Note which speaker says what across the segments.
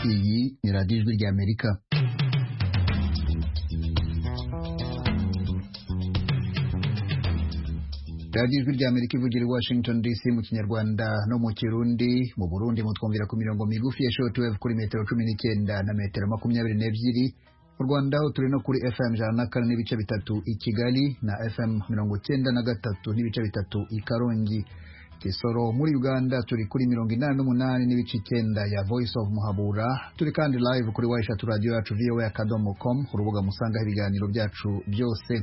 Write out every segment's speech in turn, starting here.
Speaker 1: ni radiyo ijwi rya amerika radiyo ijwi rya amerika ivugira i washington dc mu kinyarwanda no mu kirundi mu burundi mutwumvira ku mirongo migufi ya shotuwevu kuri metero cumi n'icyenda na metero makumyabiri n'ebyiri mu rwanda aho turi no kuri fm ijana na kane n'ibice bitatu i kigali na fm mirongo icyenda na gatatu n'ibice bitatu i karongi Kisoro muri Uganda turi kuri mirongo inani n'umunani n'ibice icyenda ya Voice of Muhabura turi kandi live kuri wayishatu radiyo yacu VOA akadomo com urubuga musangaho ibiganiro byacu byose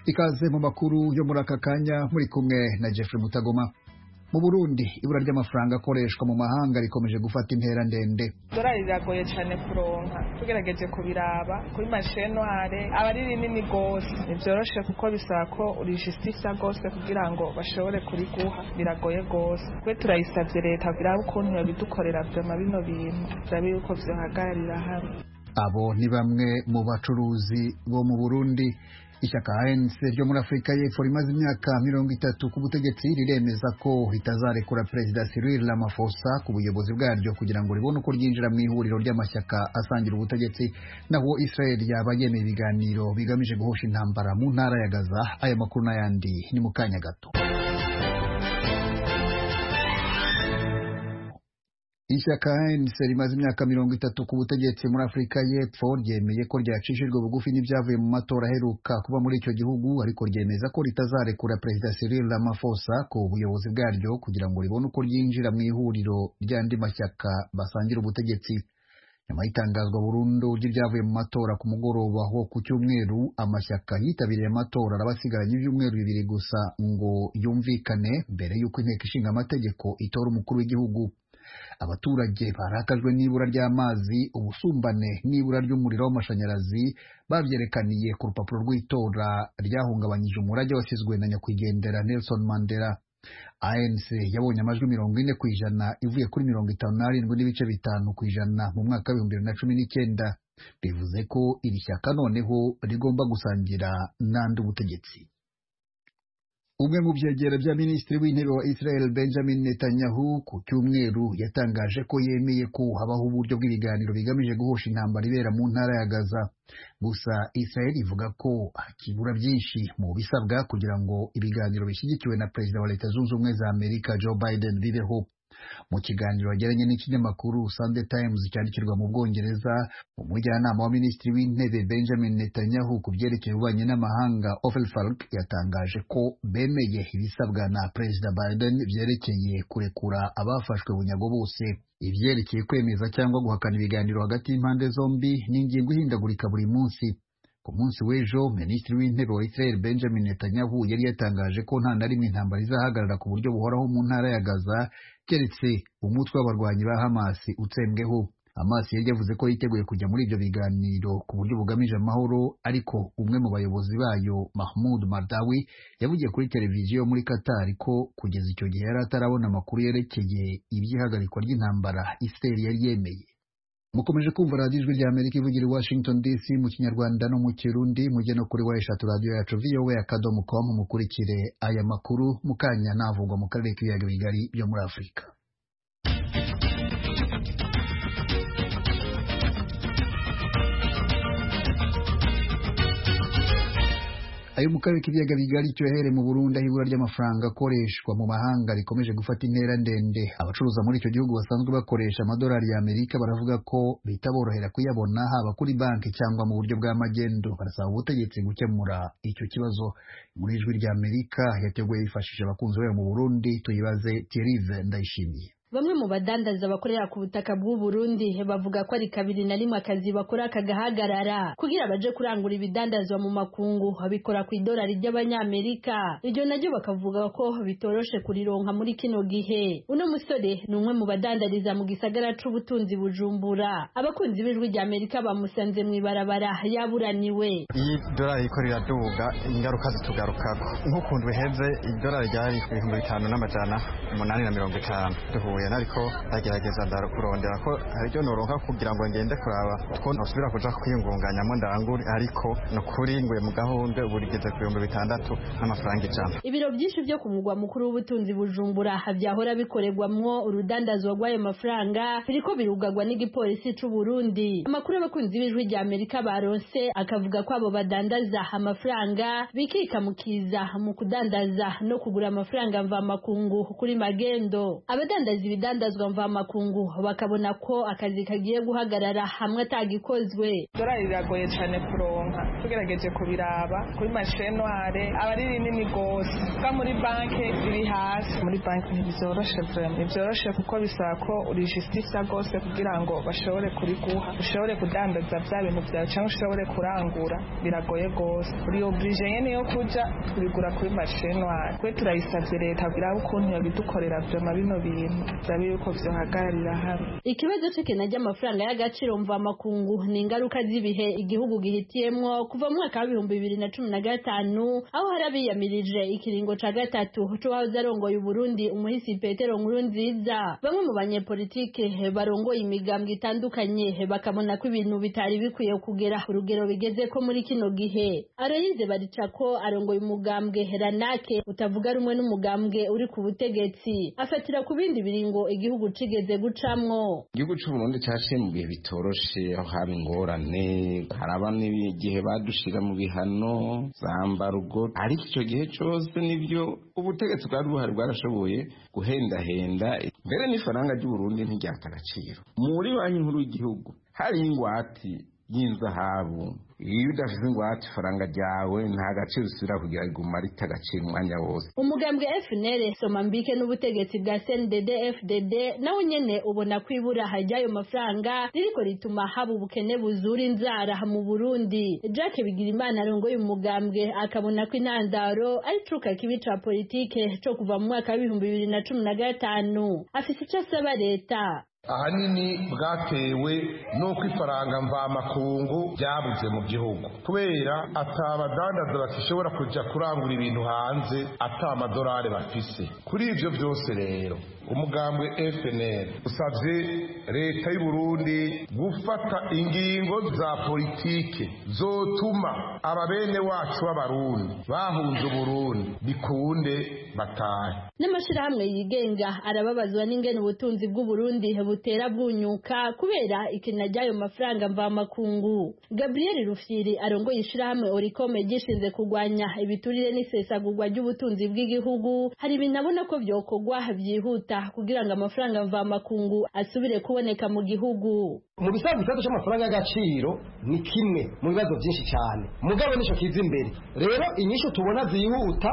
Speaker 1: ikaze mu makuru yo muri aka kanya muri kumwe na Jeffrey Mutagoma mu Burundi ibura ry'amafaranga akoreshwa mu mahanga rikomeje gufata intera ndende
Speaker 2: dorari riragoye cyane kuronka tugerageje kubiraba kuri mashine noire aba ari rinini rwose ntibyoroshye kuko bisaba ko urishisiza rwose kugira ngo bashobore kuriguha biragoye rwose twe turayisabye leta biraba ukuntu yobidukorera byoma bino bintu turabe yuko byohagararira hamwe
Speaker 1: abo ni bamwe mu bacuruzi bo mu Burundi ishyaka ANC ryo muri Afurika y'Epfo rimaze imyaka mirongo itatu ku butegetsi riremeza ko ritazarekura Perezida Cyril Ramaphosa ku buyobozi bwaryo kugira ngo ribone uko ryinjira mu ihuriro ry'amashyaka asangira ubutegetsi naho Israel yaba yemeye ibiganiro bigamije guhosha intambara mu ntara ya Gaza aya makuru n'ayandi ni mu kanya gato Ishyaka ANC rimaze imyaka mirongo itatu ku butegetsi muri Afurika y'Epfo ryemeye ko ryacishijwe bugufi n'ibyavuye mu matora aheruka kuba muri icyo gihugu ariko ryemeza ko ritazarekura Perezida Cyril Ramaphosa ku buyobozi bwaryo kugira ngo ribone uko ryinjira mu ihuriro ry'andi mashyaka basangira ubutegetsi nyuma y'itangazwa burundu ry'ibyavuye mu matora ku mugoroba wo ku cyumweru amashyaka yitabiriye amatora araba asigaranye ibyumweru bibiri gusa ngo yumvikane mbere y'uko inteko ishinga amategeko itora umukuru w'igihugu abaturage barakajwe n'ibura ry'amazi ubusumbane n'ibura ry'umuriro w'amashanyarazi babyerekaniye ku rupapuro rw'itora ryahungabanyije umurage washyizwe na nyakwigendera Nelson Mandela ANC yabonye amajwi mirongo ine ku ijana ivuye kuri mirongo itanu n'arindwi n'ibice bitanu ku ijana mu mwaka w'ibihumbi bibiri na cumi n'icyenda bivuze ko iri shyaka noneho rigomba gusangira n'andi ubutegetsi umwe mu byegera bya minisitiri w'intebe wa Israel Benjamin Netanyahu ku cyumweru yatangaje ko yemeye ko habaho uburyo bw'ibiganiro bigamije guhosha intambara ibera mu ntara ya Gaza gusa Israel ivuga ko hakibura byinshi mu bisabwa kugira ngo ibiganiro bishyigikiwe na perezida wa leta zunze ubumwe za Amerika Joe Biden bibeho mu kiganiro yagiranye n'ikinyamakuru Sunday Times cyandikirwa mu Bwongereza umujyanama wa minisitiri w'intebe Benjamin Netanyahu ku byerekeye ububanyi n'amahanga Ophel Falk yatangaje ko bemeye ibisabwa na Perezida Biden byerekeye kurekura abafashwe bunyago bose ibyerekeye kwemeza cyangwa guhakana ibiganiro hagati y'impande zombi n'ingingo ihindagurika buri munsi ku munsi w'ejo minisitiri w'intebe wa israel benjamin netanyahu yari yatangaje ko nta na rimwe intambara izahagarara ku buryo buhoraho mu ntara ya gaza keretse umutwe w'abarwanyi ba hamasi utsembweho hamasi yari yavuze ko yiteguye kujya muri ibyo biganiro ku buryo bugamije amahoro ariko umwe mu bayobozi bayo mahmud mardawi yavugiye kuri televiziyo muri katari ko kugeza icyo gihe yari atarabona amakuru yerekeye iby'ihagarikwa ry'intambara israel yari yemeye mukomeje kumva radiyo ijwi rya amerika ivugira i washington dc mu kinyarwanda no mu kirundi mujye no kuri wayishatu radiyo yacu vowa akadomo com mukurikire aya makuru mu kanya navugwa mu karere k'ibiyaga bigari byo muri afurika ayo mu karere k'ibiyaga bigari cyohere mu Burundi aho ibura ry'amafaranga akoreshwa mu mahanga rikomeje gufata intera ndende abacuruza muri icyo gihugu basanzwe bakoresha amadolari ya Amerika baravuga ko bitaborohera kuyabona haba kuri banki cyangwa mu buryo bwa magendo barasaba ubutegetsi gukemura icyo kibazo muri ijwi rya Amerika yateguye yifashishije abakunzi bayo mu Burundi tuyibaze Thierry Ndayishimiye
Speaker 3: Bamwe mu badandaza bakorera ku butaka bw'u Burundi bavuga ko ari kabiri na rimwe akazi bakora kagahagarara kugira baje kurangura ibidandazwa mu makungu babikora ku idolari ry'abanyamerika iryo naryo bakavuga ko bitoroshe kurironka muri kino gihe uno musore ni umwe mu badandariza mu gisagara c'ubutunzi Bujumbura abakunzi b'ijwi rya Amerika bamusanze mu ibarabara yaburaniwe
Speaker 4: iyi dolari ikorera duga ingaruka zitugarukako nk'ukuntu biheze idolari ryari ibihumbi bitanu n'amajana umunani na mirongo itanu duhuye biragoye nariko ndagerageza ndakurondera ko hari ibyo noronka kugira ngo ngende kuraba ko nosubira kuja kwiyungunganyamo ndangure ariko nukuri nguye mu gahunda burigeze ku bihumbi bitandatu n'amafaranga ijana
Speaker 3: ibiro byinshi byo ku mugwa mukuru w'ubutunzi bujumbura byahora bikorerwamwo urudandazwa rw'ayo mafaranga biriko birugarwa n'igipolisi c'u Burundi amakuru abakunzi b'ijwi rya Amerika baronse akavuga ko abo badandaza amafaranga bikikamukiza mu kudandaza no kugura amafaranga mvamakungu kuri magendo abadandaza ibidandazwa mvamakungu bakabona ko akazi kagiye guhagarara hamwe atagikozwe
Speaker 2: dorari riragoye cyane kuronka tugerageje kubiraba kuri mashenware aba ari rinini rwose kuko muri banki riri hasi muri banki ntibyoroshe vrema ntibyoroshye kuko bisaba ko urijistisha rwose kugira ngo bashobore kuriguha ushobore kudandaza bya bintu byawe cyangwa ushobore kurangura biragoye rwose uri oburije nyene yo kuja kubigura kuri mashenware kwe turayisavye leta biraba ukuntu yobidukorera vyoma bino bintu vyabe yuko vyohagararira hamwe
Speaker 3: ikibazo c'ikena ry'amafaranga y'agaciro mvamakungu ni ingaruka z'ibihe igihugu gihitiyemwo kuva mu mwaka w'ibihumbi bibiri na cumi na gatanu aho hari abiyamirije ikiringo ca gatatu c'uwahoze arongoye uburundi umuhisi petero nkurunziza bamwe mu banyepolitike barongoye imigambwe itandukanye bakabona ko ibintu bitari bikwiye kugera urugero bigeze ko muri kino gihe arayize barica ko arongoye umugambwe ranake utavuga rumwe n'umugambwe uri ku butegetsi afatira ku bindi biringo igihugu cigeze gucamwo
Speaker 5: igihugu c'uburundi caciye mu bihe bitoroshe aho haba ingorane haraba n'igihe badushira mu bihano za mbarugo ariko ico gihe cose nivyo ubutegetsi bwari buhari bwarashoboye guhendahenda mbere n'ifaranga ry'uburundi ntiryata agaciro muri banki nkuru y'igihugu hari ingwati y'inzahabu iyo udafite ingwate ifaranga ryawe nta gaciro usubira kugira riguma rita agaciro umwanya wose
Speaker 3: umugambwe FNL Somambike n'ubutegetsi bwa CNDD FDD nawo nyene ubona ko ibura ry'ayo mafaranga ririko rituma haba ubukene buzura inzara mu Burundi Jack Bigirimana arongoye umugambwe akabona ko intandaro ari cuka kibi ca politike co kuva mu mwaka w'ibihumbi bibiri na cumi na gatanu afise ico asaba leta
Speaker 6: ahanini bwatewe n'uko ifaranga mvamakungu ryabuze mu gihugu kubera atabadandaza bashobora kujya kurangura ibintu hanze atamadorari bafise kuri ibyo byose rero umugambwe fpr usabye leta y'u Burundi gufata ingingo za politike zotuma ababene wacu b'abarundi bahunze uburundi bikunde batahe
Speaker 3: n'amashirahamwe yigenga arababazwa n'ingene ubutunzi bw'uburundi butera bwunyuka kubera ikena ry'ayo mafaranga mvamakungu gabriel rufyiri arongoye ishirahamwe orikome ryishinze kurwanya ibiturire n'isesagurwa ry'ubutunzi bw'igihugu hari ibintu abona ko vyokorwa vyihuta kugira ngo amafaranga mvamakungu asubire kuboneka mu gihugu
Speaker 7: mu bisanzwe ikibazo cy'amafaranga y'agaciro ni kimwe mu bibazo byinshi cyane mugabo nicyo kiza imbere rero inyishu tubona zihuta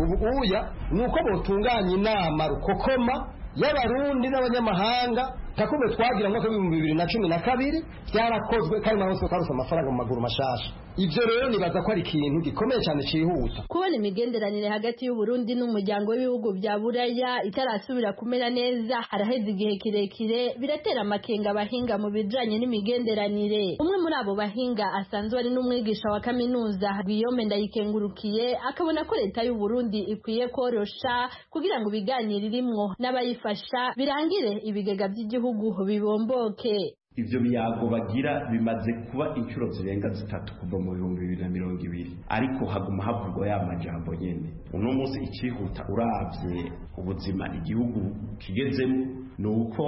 Speaker 7: ubu uya ni uko butunganya inama rukokoma y'abarundi n'abanyamahanga takumbe twagira mwaka w'ibihumbi bibiri na cumi na kabiri byarakozwe kandi na hose karose amafaranga mu maguru mashasha ivyo rero nibaza ko ari ikintu gikomeye cyane cihuta
Speaker 3: kubona imigenderanire hagati y'uburundi n'umuryango w'ibihugu vya buraya itarasubira kumera neza haraheze igihe kirekire biratera amakenga abahinga mu bijanye n'imigenderanire umwe muri abo bahinga asanzwe ari n'umwigisha wa kaminuza guillaume ndayikengurukiye akabona ko leta y'uburundi ikwiye korosha kugira ngo ibiganiro irimwo n'abayifasha birangire ibigega vy'igihugu ibihugu bibomboke
Speaker 8: ivyo biyago bagira bimaze kuba inshuro zirenga zitatu kuva mu bihumbi bibiri na mirongo ibiri ariko haguma havugwa ya majambo nyene uno munsi ikihuta uravye ubuzima igihugu kigezemo ni uko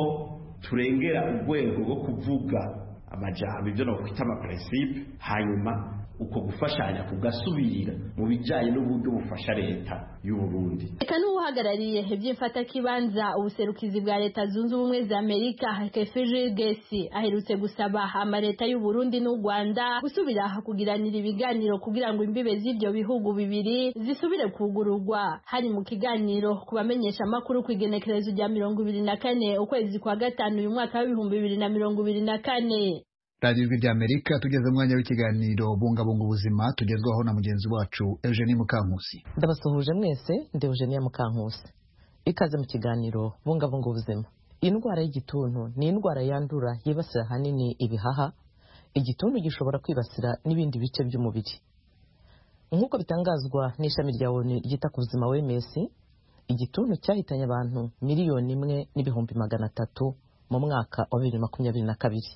Speaker 8: turengera urwego rwo kuvuga amajambo ivyo nokwita amapresipe hanyuma uko gufashanya kugasubira mu bijyanye n'uburyo bufasha leta y'uburundi
Speaker 3: reka n'uwuhagarariye iby'imfatakibanza ubuserukizi bwa leta zunze ubumwe za amerika kefijigesi aherutse gusaba amaleta y'uburundi n'u rwanda gusubira kugiranira ibiganiro kugira ngo imbibe z'ibyo bihugu bibiri zisubire kugururwa hari mu kiganiro ku bamenyeshamakuru ku igenekerezo rya mirongo ibiri na kane ukwezi kwa gatanu uyu mwaka w'ibihumbi bibiri na mirongo ibiri na kane
Speaker 1: radiyo ijwi rya amerika tugeze mu mwanya w'ikiganiro bungabunga ubuzima tugezwaho na mugenzi wacu eugenie mukankusi
Speaker 9: ndabasuhuje mwese ndi eugenia mukankusi ikaze mu kiganiro bungabunga ubuzima indwara y'igituntu ni indwara yandura yibasira ahanini ibihaha igituntu gishobora kwibasira n'ibindi bice by'umubiri nk'uko bitangazwa n'ishami rya onu ryita ku buzima wemesi igituntu cyahitanye abantu miliyoni imwe n'ibihumbi magana atatu mu mwaka wa bibiri makumyabiri na kabiri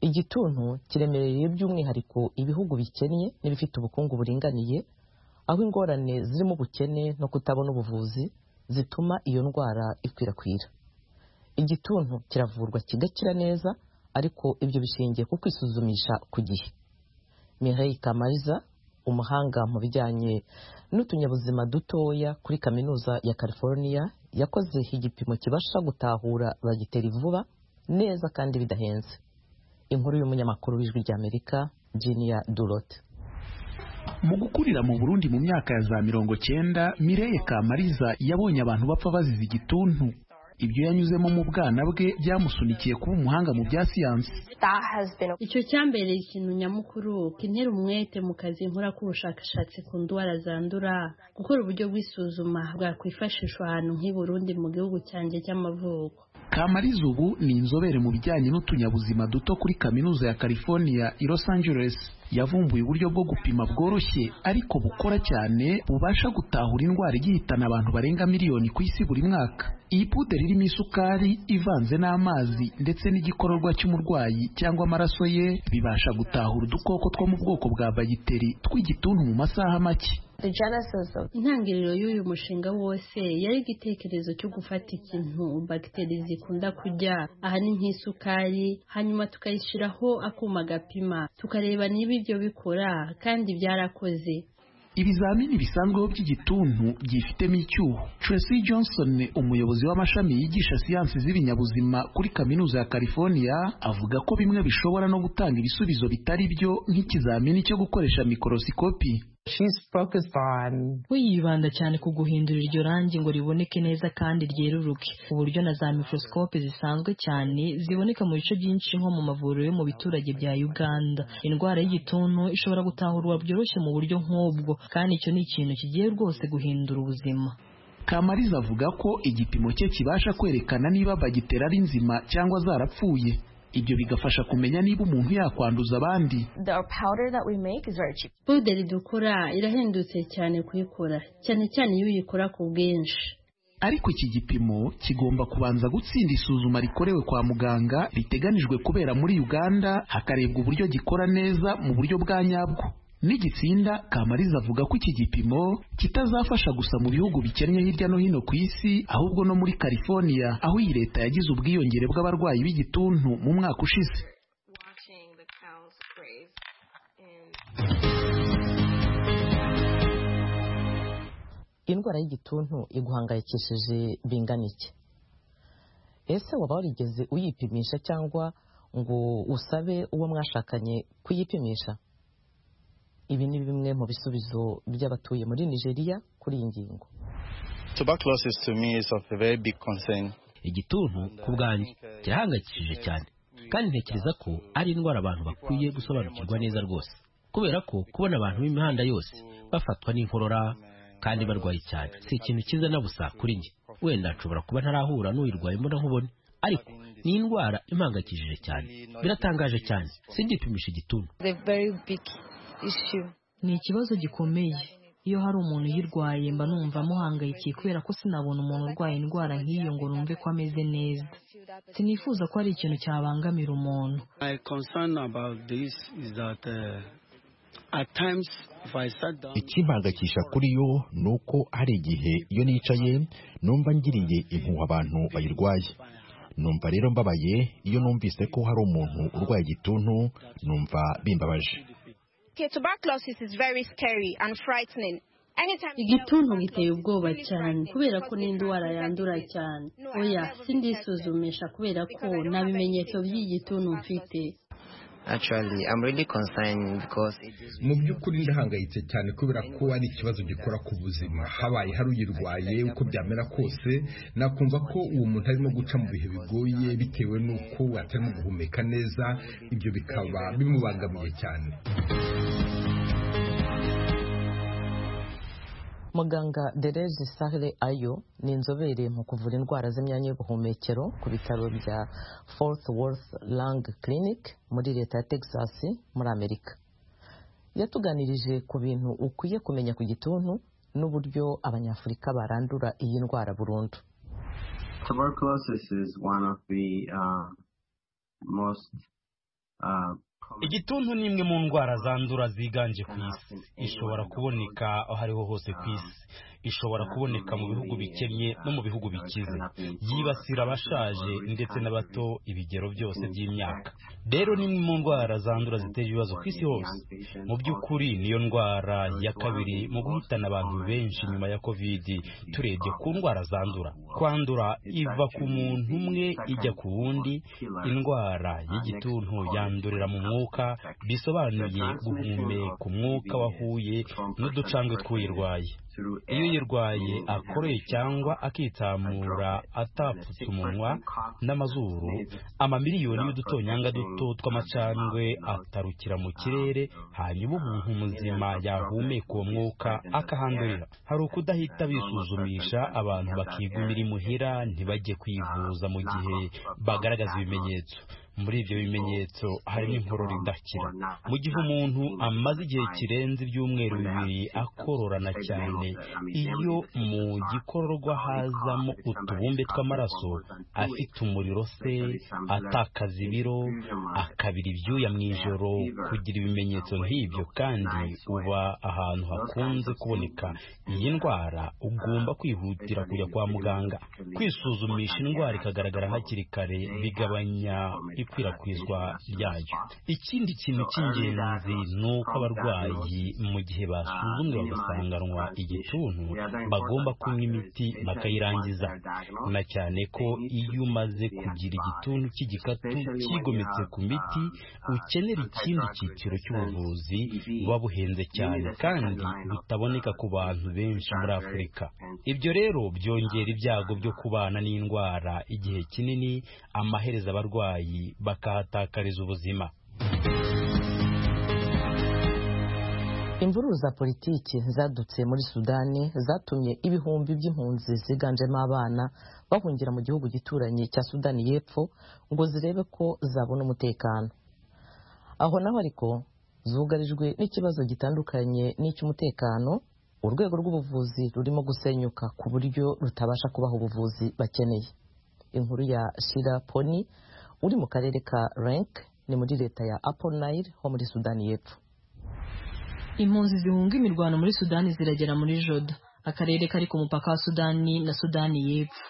Speaker 9: igituntu kiremereye by'umwihariko ibihugu bikennye n'ibifite ubukungu buringaniye aho ingorane zirimo ubukene no kutabona ubuvuzi zituma iyo ndwara ikwirakwira igituntu kiravurwa kigakira neza ariko ibyo bishingiye ku kwisuzumisha ku gihe mireille kamariza umuhanga mu bijyanye n'utunyabuzima dutoya kuri kaminuza ya california yakoze igipimo kibasha gutahura bagiteri vuba neza kandi bidahenze inkuru y'umunyamakuru w'ijwi ry'amerika jinia durote
Speaker 10: mu gukurira mu burundi mu myaka ya za mirongo cyenda mireye kamariza yabonye abantu bapfa bazize igituntu ibyo yanyuzemo mu bwana bwe byamusunikiye kuba umuhanga mu bya siyansi
Speaker 3: icyo cyambereye ikintu nyamukuru kintera umwete mu kazi nkora k'ubushakashatsi ku ndwara zandura gukora uburyo bw'isuzuma bwakwifashishwa ahantu nk'i Burundi mu gihugu cyanjye cy'amavuko
Speaker 10: kamariza ubu ni inzobere mu bijyanye n'utunyabuzima duto kuri kaminuza ya california i los angeles yavumbuye uburyo bwo gupima bworoshye ariko bukora cyane bubasha gutahura indwara igihitana abantu barenga miliyoni ku isi buri mwaka iyi pude ririmo isukari ivanze n'amazi ndetse n'igikororwa cy'umurwayi cyangwa amaraso ye bibasha gutahura udukoko two mu bwoko bwa bagiteri tw'igituntu mu masaha make
Speaker 3: intangiriro y'uyu mushinga wose yari igitekerezo cyo gufata ikintu bagiteri zikunda kurya ahanini nk'isukari hanyuma tukayishyiraho akuma gapima tukareba niba ibyo bikora kandi byarakoze
Speaker 10: ibizamini bisanzweho by'igituntu byifitemo icyuho tracy johnson umuyobozi w'amashami yigisha siyansi z'ibinyabuzima kuri kaminuza ya california avuga ko bimwe bishobora no gutanga ibisubizo bitari byo nk'ikizamini cyo gukoresha mikorosikopi
Speaker 11: we yibanda cyane ku guhindura iryo rangi ngo riboneke neza kandi ryeruruke ku buryo na za mikorosikope zisanzwe cyane ziboneka mu bice byinshi nko mu mavuriro yo mu biturage bya uganda indwara y'igituntu ishobora gutahurwa byoroshye mu buryo nk'ubwo kandi icyo ni ikintu kigiye rwose guhindura ubuzima
Speaker 10: kamariza avuga ko igipimo cye kibasha kwerekana niba bagiteri ari nzima cyangwa zarapfuye ibyo bigafasha kumenya niba umuntu yakwanduza abandi
Speaker 3: puderi dukora irahendutse cyane kuyikora cyane cyane iyo uyikora ku bwinshi
Speaker 10: ariko iki gipimo kigomba kubanza gutsinda isuzuma rikorewe kwa muganga riteganijwe kubera muri uganda hakarebwa uburyo gikora neza mu buryo bwa nyabwo n'igitsinda kamariza avuga ko iki gipimo kitazafasha gusa mu bihugu bikennye hirya no hino ku isi ahubwo no muri california aho iyi leta yagize ubwiyongere bw'abarwayi b'igituntu mu mwaka ushize
Speaker 9: indwara y'igituntu iguhangayikishije bingana iki ese waba warigeze uyipimisha cyangwa ngo usabe uwo mwashakanye kuyipimisha ibi ni bimwe mu bisubizo by'abatuye muri nigeria kuri iyi ngingo
Speaker 12: igituntu ku bwanjye kirahangayikishije cyane kandi ntekereza ko ari indwara abantu bakwiye gusobanukirwa neza rwose kubera ko kubona abantu b'imihanda yose bafatwa n'inkorora kandi barwaye cyane si ikintu cyiza na busa kuri njye wenda nshobora kuba ntarahura n'uyirwaye mbona nkubone ariko ni indwara impangayikishije cyane biratangaje cyane sindipimisha igituntu
Speaker 11: ni ikibazo gikomeye iyo hari umuntu uyirwaye mba numva amuhangayikiye kubera ko sinabona umuntu urwaye indwara nk'iyo ngo numve ko ameze neza sinifuza ko hari ikintu cyabangamira umuntu
Speaker 13: ikimpangayikisha kuri yo ni uko hari igihe iyo nicaye numva ngiriye impuhwe abantu bayirwaye numva rero mbabaye iyo numvise ko hari umuntu urwaye igituntu numva bimbabaje
Speaker 3: igituntu giteye ubwoba cyane kubera ko ni indwara yandura cyane oya sindisuzumisha kubera ko nta bimenyetso by'igituntu mfite
Speaker 6: mu by'ukuri ndahangayitse cyane kubera ko ari ikibazo gikora ku buzima habaye hari uyirwaye uko byamera kose nakumva ko uwo muntu arimo guca mu bihe bigoye bitewe n'uko atarimo guhumeka neza ibyo bikaba bimubangamiye cyane
Speaker 9: muganga dereze sahere ayo ni inzobere mu kuvura indwara z'imyanya y'ubuhumekero ku bitaro bya fourth worth lung clinic muri leta ya texas muri amerika yatuganirije ku bintu ukwiye kumenya ku gituntu n'uburyo abanyafurika barandura iyi ndwara burundu
Speaker 14: tuberculosis is one of the uh, most uh,
Speaker 15: igituntu ni imwe mu ndwara zandura ziganje ku isi ishobora kuboneka aho ariho hose ku isi ishobora kuboneka mu bihugu bikennye no mu bihugu bikize yibasira abashaje ndetse n'abato ibigero byose by'imyaka rero ni imwe mu ndwara zandura ziteje ibibazo ku isi hose mu by'ukuri niyo ndwara ya kabiri mu guhitana abantu benshi nyuma ya kovidi turebye ku ndwara zandura kwandura iva ku muntu umwe ijya ku wundi indwara y'igituntu yandurira mu mwuka bisobanuye guhumeka umwuka wahuye n'uducandwe tw'uyirwaye iyo uyirwaye akoroye cyangwa akitamura atapfutse umunwa n'amazuru amamiliyoni y'udutonyanga duto tw'amacandwe atarukira mu kirere hanyuma umuntu muzima yahumeka uwo mwuka akahandurira hari ukudahita bisuzumisha abantu bakigumira imuhira ntibajye kwivuza mu gihe bagaragaza ibimenyetso muri ibyo bimenyetso hari n'inkorora idakira mu gihe umuntu amaze igihe kirenze ibyumweru bibiri akororana cyane iyo mu gikororwa hazamo utubumbe tw'amaraso afite umuriro se atakaza ibiro akabira ibyuya mu ijoro kugira ibimenyetso nk'ibyo kandi uba ahantu hakunze kuboneka iyi ndwara ugomba kwihutira kujya kwa muganga kwisuzumisha indwara ikagaragara hakiri kare bigabanya ikwirakwizwa ryayo ikindi kintu cy'ingenzi ni uko abarwayi mu gihe basuzumwe bagasanganwa igituntu bagomba kunywa imiti bakayirangiza na cyane ko iyo umaze kugira igituntu cy'igikatu kigometse ku miti ukenera ikindi cyiciro cy'ubuvuzi buba buhenze cyane kandi butaboneka ku bantu benshi muri afurika ibyo rero byongera ibyago byo kubana n'indwara igihe kinini amaherezo abarwayi bakahatakariza ubuzima
Speaker 9: imvururu za politiki zadutse muri sudani zatumye ibihumbi by'impunzi ziganjemo abana bahungira mu gihugu gituranye cya sudani y'epfo ngo zirebe ko zabona umutekano aho naho ariko zugarijwe n'ikibazo gitandukanye n'icy'umutekano urwego rw'ubuvuzi rurimo gusenyuka ku buryo rutabasha kubaha ubuvuzi bakeneye inkuru ya shira poni uri mu karere ka renk ni muri leta ya apple nile ho muri sudani y'epfo
Speaker 11: impunzi zihunga imirwano muri sudani ziragera muri jodo akarere kari ku mupaka wa sudani na sudani y'epfo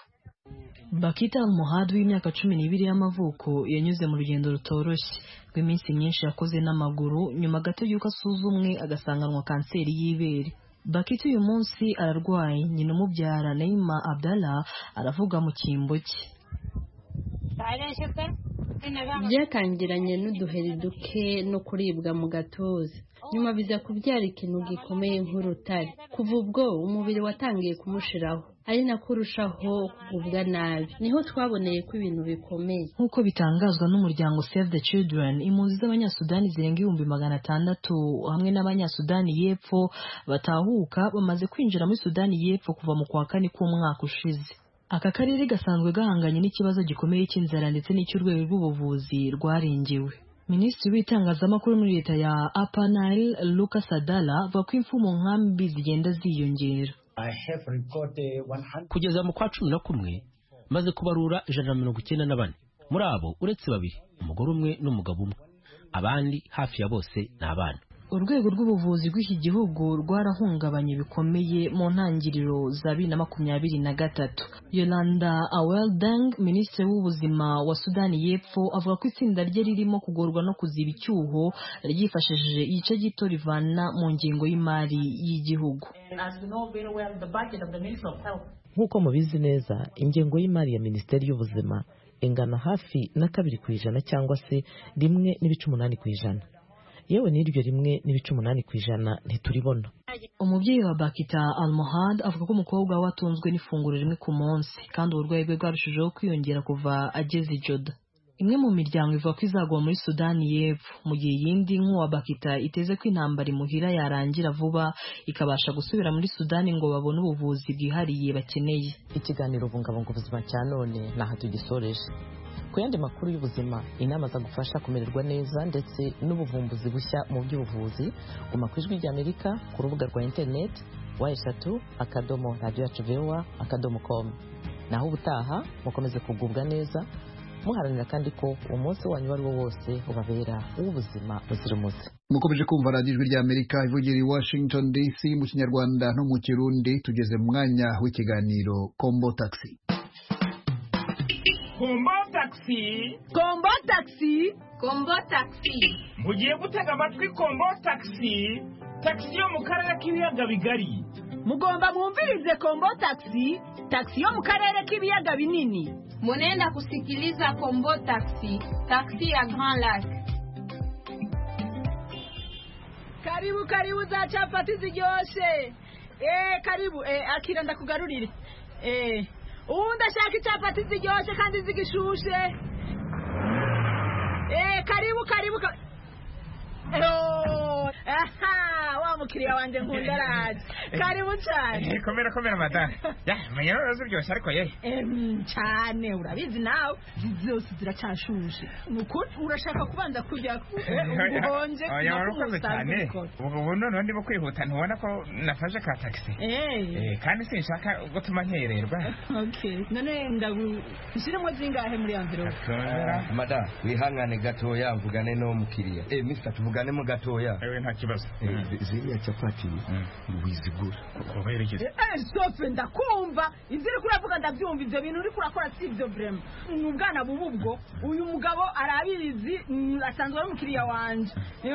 Speaker 11: bakita al w'imyaka cumi n'ibiri y'amavuko yanyuze mu rugendo rutoroshye rw'iminsi myinshi yakoze n'amaguru nyuma gato y'uko asuzumwe agasanganwa kanseri y'ibere bakita uyu munsi ararwaye nyina umubyara neyima abdallah aravuga mu cyimbo cye
Speaker 16: byatangiranye n'uduheri duke no kuribwa mu gatuza nyuma biza kubyara ikintu gikomeye nk'urutare kuva ubwo umubiri watangiye kumushiraho ari nako urushaho kugubwa nabi niho twaboneye ko ibintu bikomeye
Speaker 11: nk'uko bitangazwa n'umuryango save the children impunzi z'abanyasudani zirenga ibihumbi magana atandatu hamwe n'abanyasudani y'epfo batahuka bamaze kwinjira muri sudani y'epfo kuva mu kwa kane k'umwaka ushize aka karere gasanzwe gahanganye n'ikibazo gikomeye cy'inzara ndetse n'icy'urwego rw'ubuvuzi rwarengewe minisitiri w'itangazamakuru muri leta ya apanari lucas adala avuga ko imfumu nkambi zigenda ziyongera
Speaker 12: kugeza mu kwa cumi na kumwe maze kubarura ijana na mirongo icyenda na bane muri abo uretse babiri umugore umwe n'umugabo umwe abandi hafi ya bose ni abana
Speaker 11: urwego rw'ubuvuzi rw'iki gihugu rwarahungabanye bikomeye mu ntangiriro za bibiri na makumyabiri na gatatu yolanda aweldang minisitiri w'ubuzima wa sudani y'epfo avuga ko itsinda rye ririmo kugorwa no kuziba icyuho ryifashishije igice gito rivana mu ngengo y'imari y'igihugu
Speaker 9: nk'uko mubizi neza ingengo y'imari ya minisiteri y'ubuzima ingana hafi na kabiri ku ijana cyangwa se rimwe n'ibice umunani ku ijana yewe n'iryo rimwe n'ibice umunani ku ijana ntituribona
Speaker 11: umubyeyi wa bakita almuhad avuga ko umukobwa we atunzwe n'ifunguro rimwe ku munsi kandi uburwayi bwe bwarushijeho kwiyongera kuva ageze ijoda imwe mu miryango ivuga ko izagwa muri sudani y'epfo mu gihe iyindi nk'uwa bakita iteze ko intambara imuhira yarangira vuba ikabasha gusubira muri sudani ngo babone ubuvuzi bwihariye bakeneye
Speaker 9: ikiganiro bungabunga ubuzima cya none aha tugisoreje ku yandi makuru y'ubuzima inama zagufasha kumererwa neza ndetse n'ubuvumbuzi bushya mu by'ubuvuzi guma ku ijwi ry'amerika ku rubuga rwa interineti wa eshatu akadomo radiyo yacu vewa akadomo komu naho ubutaha mukomeze kugubwa neza muharanira kandi ko umunsi wanyu uwo ari wo wose ubabera w'ubuzima buzira umuze
Speaker 1: mukomeje kumva radiyo ijwi ry'amerika ivugira i washington dc mu kinyarwanda no mu kirundi tugeze mu mwanya w'ikiganiro kombo taxi
Speaker 17: kombo taxi
Speaker 18: kombo taxi
Speaker 19: kombo taxi
Speaker 17: mugiye gutega amatwi kombo taxi taxi yo mu karere k'ibiyaga bigari
Speaker 18: mugomba mwumvirize kombo taxi taxi yo mu karere k'ibiyaga binini
Speaker 19: munaenda kusikiliza kombo taxi taxi ya grand lac
Speaker 18: karibu karibu za capati ziryoshe eh karibu eh akira ndakugarurire eh ubu ndashaka icyapati ziryoshye kandi zigishushe eee karibu karibu aha wa mukiriya wanjye nkunda araje karibu cyane
Speaker 17: komera komera madame menya rero ziryoshye ariko yewe
Speaker 18: cyane urabizi nawe zose ziracyashushe ni ukuri urashaka kubanza kujya ubuhonje
Speaker 17: oya warakoze cyane ubu noneho ndimo kwihuta ntubona ko nafashe ka tagisi kandi sinshaka gutuma nkererwa
Speaker 18: none ndabu ushyiremo zingahe muri yambere
Speaker 20: madame wihangane gatoya mvugane n'uwo mukiriya eh mista tuvuganemo gatoya
Speaker 17: ewe nta kibazo
Speaker 20: ziriya capati wizigura
Speaker 17: kuberekeza
Speaker 18: stope ndakumva ibyo uri kuravuga ndabyumva ibyo bintu uri kurakora si ibyo brema ni ubwana bubu ubwo uyu mugabo arabizi asanzwe ari umukiriya wanjye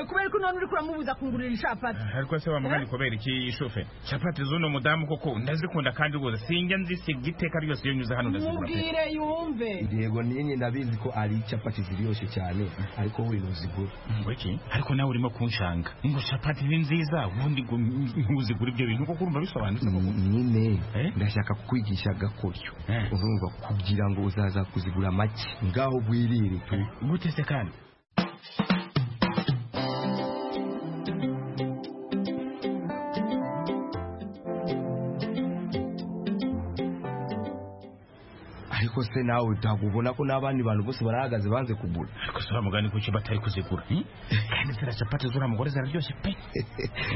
Speaker 18: kubera ko none uri kuramubuza kungurira ishapati
Speaker 17: ariko se wamugani kubera iki shoferi capati z'uno mudamu koko ndazikunda kandi rwose sinjya nzisiga iteka ryose iyo nyuze hano ndazigura
Speaker 18: mubwire yumve
Speaker 20: yego ninye ndabizi ko ari capati ziryoshye cyane ariko we ntuzigura
Speaker 17: iki ariko nawe urimo kunshanga ngo capati ni nziza ubundi ntuzigura ibyo bintu kuko urumva bisobanutse
Speaker 20: nyine ndashaka kukwigisha gakoryo urumva kugira ngo uzaza kuzigura make ngaho bwirire tu
Speaker 17: gute se kandi
Speaker 20: ariko se nawe ntabwo ubona ko n'abandi bantu bose barahagaze banze kugura
Speaker 17: ariko se mugani kuki batari kuzigura kandi zira capati zura mugore zararyoshye pe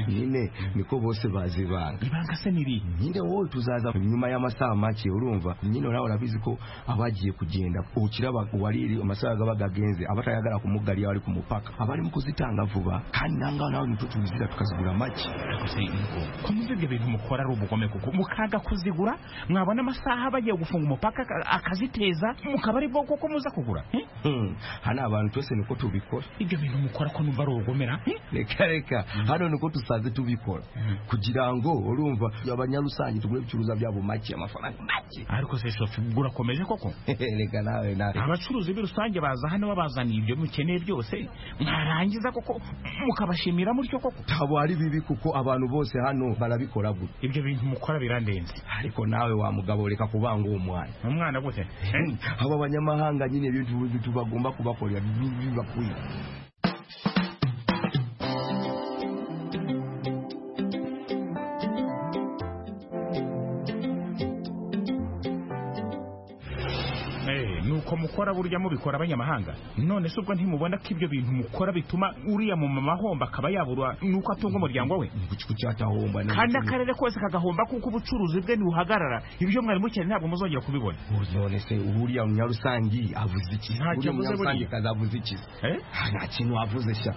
Speaker 20: nyine niko bose bazibanga
Speaker 17: ibanga se niri
Speaker 20: nyine wowe tuzaza nyuma y'amasaha make urumva nyine nawe urabizi ko abagiye kugenda ukira wariri amasaha gaba gagenze abatayagara kumugari bari ku mupaka abarimo kuzitanga vuba kandi nangaho nawe nitwo tubizira tukazigura make
Speaker 17: ariko se ko muzi ibyo bintu mukora ari ubugome kuko mukaga kuzigura mwabona amasaha bagiye gufunga umupaka akaziteza mukaba ari bwo kuko muza kugura
Speaker 20: hano abantu twese niko tubikora
Speaker 17: ibyo bintu mukora ko numva ari ubugomera
Speaker 20: reka reka hano niko dusanze tubikora kugira ngo urumva abanyarusange tugure ibicuruza byabo make amafaranga make
Speaker 17: ariko se shofu burakomeje koko
Speaker 20: reka nawe nawe
Speaker 17: abacuruzi b'irusange baza hano babazaniye ibyo mukeneye byose mwarangiza koko mukabashimira mutyo koko
Speaker 20: ntabwo ari bibi kuko abantu bose hano barabikora gutya
Speaker 17: ibyo bintu mukora birandenze
Speaker 20: ariko nawe wa mugabo reka kubanga uwo mwana
Speaker 17: umwana gute
Speaker 20: aba banyamahanga nyine ibintu bagomba kubakorera bibakwiye
Speaker 17: nuko mukora burya mubikora abanyamahanga none se ubwo ntimubona ko ibyo bintu mukora bituma uriya mumama ahomba akaba yabura nuko atunga umuryango we kandi akarere kose kagahomba kuko ubucuruzi bwe ntibuhagarara ibyo mwari mukeneye ntabwo muzongera kubibona
Speaker 20: none se uriya munyarusangi avuze iki
Speaker 17: ntacyo avuze buriya
Speaker 20: avuze iki nta kintu avuze sha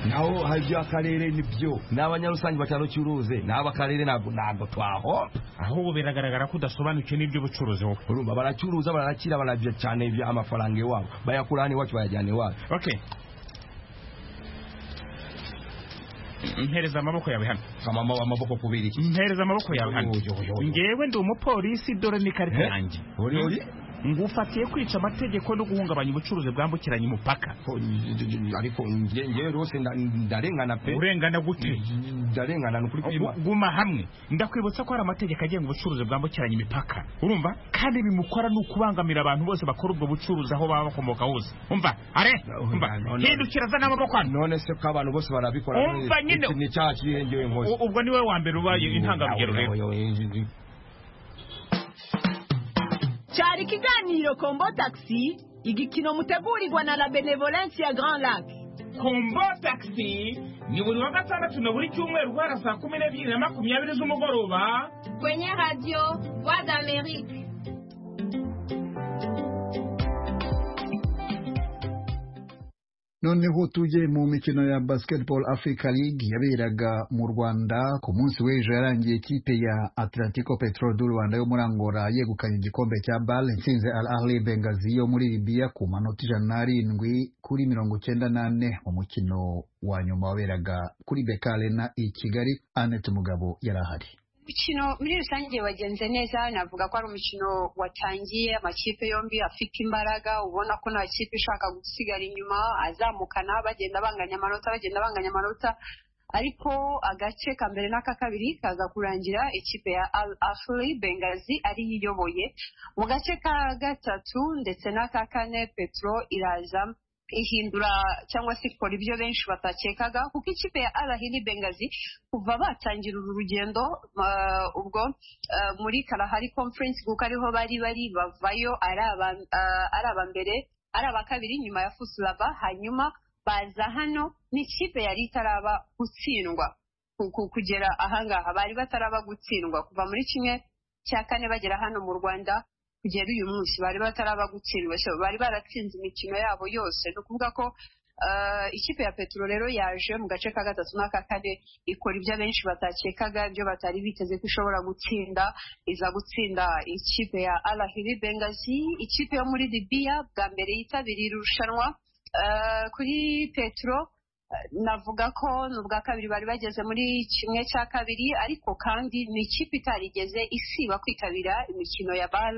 Speaker 20: naho hari ibyo akarere nibyo n'abanyarusangi batarucyuruze n'abo akarere ntabwo ntabwo twahomba
Speaker 17: ahubwo biragaragara ko udasobanukiwe n'iby'ubucuruzi wowe
Speaker 20: urumva baracuruza barakira barabya cyane ibya amafaranga iwabo bayakura hano iwacu bayajyana iwabo
Speaker 17: okay mpereza amaboko yawe hano
Speaker 20: amaboko kubiri
Speaker 17: mpereza amaboko yawe hano ngewe ndi umupolisi dore ni karita yanjye
Speaker 20: uri uri
Speaker 17: ngufatiye kwica amategeko no guhungabanya ubucuruzi bwambukiranya umupaka
Speaker 20: ariko njyewe rwose nda- ndarengana pe
Speaker 17: urengana gute
Speaker 20: ndarengana ni ukuri kwima
Speaker 17: guma hamwe ndakwibutsa ko hari amategeko agenga ubucuruzi bwambukiranya imipaka urumva kandi bimukora ni ukubangamira abantu bose bakora ubwo bucuruzi aho baba bakomoka hose umva are umva hindukira zana amaboko hano
Speaker 20: none se ko abantu bose barabikora
Speaker 17: Umva nyine.
Speaker 20: ni icyaha kiri hengewe
Speaker 17: U-
Speaker 20: nkose
Speaker 17: ubwo niwe wa mbere ubaye intangarugero rero
Speaker 18: cyari ikiganiro kombo taxi igikino mutegurirwa na la benevolence ya grand lac
Speaker 17: kombo taxi ni buri wa gatandatu na buri cyumweru guhera saa kumi n'ebyiri na makumyabiri z'umugoroba
Speaker 19: Kwenye radio Voix d'Amérique.
Speaker 1: noneho tujye mu mikino ya basketball africa league yaberaga mu rwanda ku munsi w'ejo yarangiye ikipe ya atlantico petrol du rwanda yo muri angola yegukanye igikombe cya bal itsinze al ahli bengazi yo muri libiya ku manota ijana n'arindwi kuri mirongo cyenda n'ane mu mukino wa nyuma waberaga kuri bekarena i kigali anet mugabo yari ahari
Speaker 21: umukino muri rusange wagenze neza navuga ko ari umukino watangiye amakipe yombi afite imbaraga ubona ko nta kipe ishaka gusigara inyuma azamukana bagenda banganya amanota bagenda banganya amanota ariko agace ka mbere n'aka kabiri kaza kurangira ikipe ya al afri bengazi ariyo iyoboye mu gace ka gatatu ndetse n'aka kane petro iraza ihindura cyangwa se ikora ibyo benshi batakekaga kuko ikipe ya arahiri bengazi kuva batangira uru rugendo ah, ubwo ah, muri karahari conference kuko ariho bari bari bavayo ari aba- ah, ari aba mbere ari aba kabiri nyuma ya fusulaba hanyuma baza hano n'ikipe yari itaraba gutsindwa ku- ku- kugera ahangaha bari bataraba gutsindwa kuva muri kimwe cya kane bagera hano mu rwanda kugera uyu munsi bari bataraba gutsindwa so bari baratsinze imikino yabo yose ni ukuvuga ko eh, ikipe ya petero rero yaje mu gace ka gatatu n'aka kane ikora ibyo abenshi batakekaga ibyo batari biteze ko ishobora gutsinda iza gutsinda ikipe ya arahiri bengazi ikipe yo muri libiya bwa mbere yitabiriye irushanwa Eh, kuri petero navuga ko ni ubwa kabiri bari bageze muri kimwe cya kabiri ariko kandi ni ikipe itarigeze isiba kwitabira imikino ya bal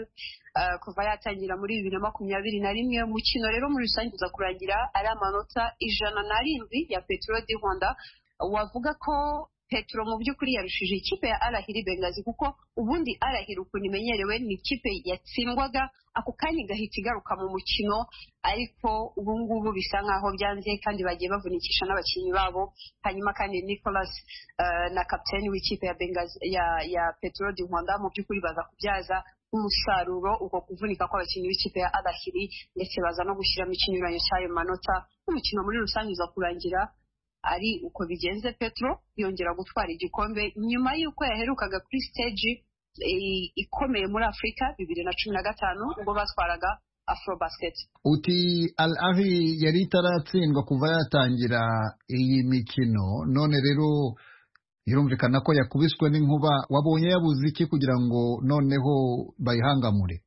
Speaker 21: eh, kuva yatangira muri bibiri na makumyabiri na rimwe umukino rero muri rusange uza kurangira ari amanota ijana n'arindwi ya petero di rwanda wavuga ko petero mu by'ukuri yarushije ikipe ya arahiri bengazi kuko ubundi arahiri ukuntu imenyerewe ni ikipe yatsindwaga ako kanya igahita igaruka mu mukino ariko ubu ngubu bisa nk'aho byanze kandi bagiye bavunikisha n'abakinnyi babo hanyuma kandi nicolas eh, na kapitani w'ikipe ya bengazi ya, ya petero di rwanda mu by'ukuri baza kubyaza umusaruro uko kuvunika kw'abakinnyi b'ikipe ya arahiri ndetse baza no gushyiramo ikinyuranyo cy'ayo manota umukino muri rusange uza kurangira ari uko bigenze petro yongera gutwara igikombe nyuma y'uko yaherukaga kuri stage eh, ikomeye muri afurika bibiri na cumi na gatanu ubwo batwaraga afrobasket
Speaker 1: uti al ahli yari itaratsindwa kuva yatangira iyi mikino none rero birumvikana ko yakubiswe n'inkuba wabonye yabuze iki kugira ngo noneho bayihangamure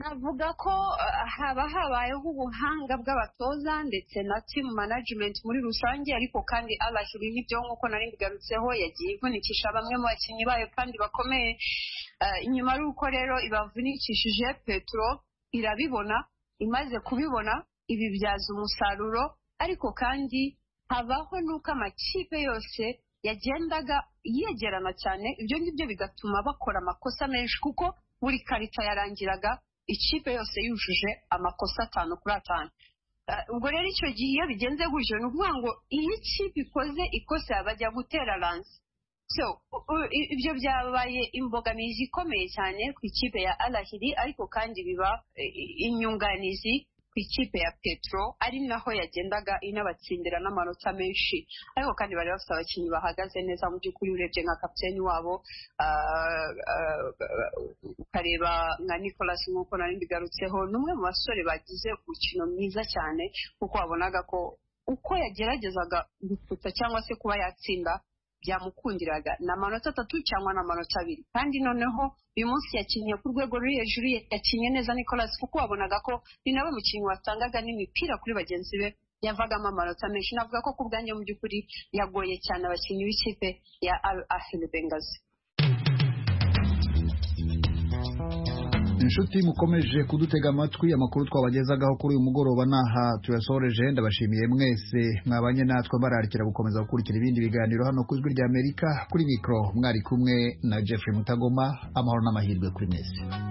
Speaker 21: navuga ko eh, haba habayeho ubuhanga bw'abatoza ndetse na team management muri rusange ariko kandi abashyiri n'ibyo nk'uko nari mbigarutseho yagiye ivunikisha bamwe mu bakinnyi bayo kandi bakomeye Eh, inyuma ari uko rero ibavunikishije petero irabibona imaze kubibona ibibyaza umusaruro ariko kandi habaho n'uko amakipe yose yagendaga yegerana cyane ibyo ngibyo bigatuma bakora amakosa menshi kuko buri karita yarangiraga ikipe yose yujuje amakosa atanu kuri atanu Eh, ubwo rero icyo gihe iyo bigenze gutyo ni ukuvuga ngo iyi kipe ikoze ikosa bajya gutera ransi so u- u- i- ibyo byabaye imbogamizi ikomeye cyane ku ikipe ya arahiri ariko kandi biba eh, inyunganizi ku ikipe ya petro ari naho yagendaga inabatsindira n'amanota menshi ariko kandi bari bafite abakinnyi bahagaze neza mu by'ukuri urebye nka kapiteni wabo ah, ah, ukareba nka nicolas nk'uko nari mbigarutseho ni umwe mu basore bagize umukino mwiza cyane kuko wabonaga ko uko yageragezaga gufuta cyangwa se kuba yatsinda byamukundiraga ni amanota atatu cyangwa ni amanota abiri kandi noneho uyu munsi yakinnye ku rwego ruri hejuru yakinnye neza nicolas kuko wabonaga ko ni nawe mukinnyi watangaga n'imipira kuri bagenzi be yavagamo amanota menshi navuga ko ku bwanjye mu by'ukuri yagoye cyane abakinnyi b'ikipe ya al ahili bengazi
Speaker 1: inshuti mukomeje kudutega amatwi amakuru twabagezagaho kuri uyu mugoroba n'aha tuyasoreje ndabashimiye mwese mwabanye natwe bararikira gukomeza gukurikira ibindi biganiro hano ku ijwi rya amerika kuri mikoro mwari kumwe na jeffrey mutagoma amahoro n'amahirwe kuri mwese